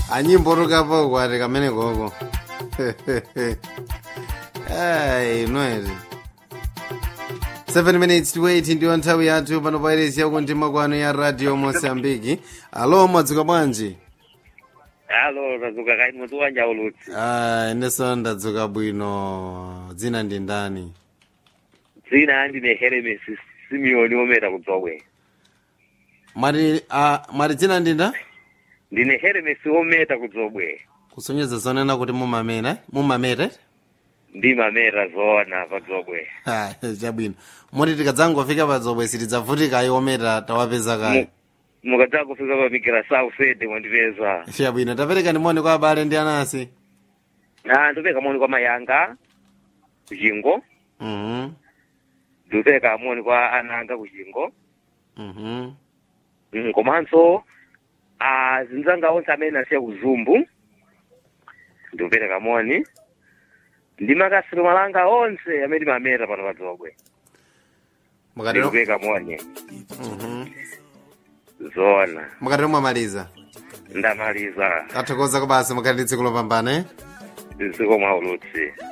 anyimbotukapo kwati kamene koko ai noeri 7 minutes to 8 ndiyo nthawi yathu pano pairesi yakuntima kwanu ya radio mosambiki alo mwadzuka bwanji alo tadzuka kai mutu wanja ulutsi ah, inenso ndadzuka bwino dzina ndi ndani dzina ndine heremes simeoni ometa kudzobwe mwati ah, mwati dzina ndi nda ndine heremes ometa kudzobwe kusonyeza zonena kuti mumamera mumamere ndimameta zoona padzobwe Ah, chabwino moti tikadzangofika padzobwe sitidzavutika ayi ometa tawapeza kayi mukadza kufika pamigera sausede mwandipeza chabwino tapereka ndimoni kwa abale ndi anasi na ndipeka moni kwa mayanga kuchingo mhm ndipeka moni kwa ananga kuchingo mhm Mm, komanso azinzanga onse amene asiya kuzumbu ndikupereka moni ndi makasiro malanga onse amene mameta pano padzobwe mukatero ndikupereka moni mhm zoona mukatero mwamaliza ndamaliza athokoza kubasa mukati tsiku lopambana eh? dziko mwa ulutsi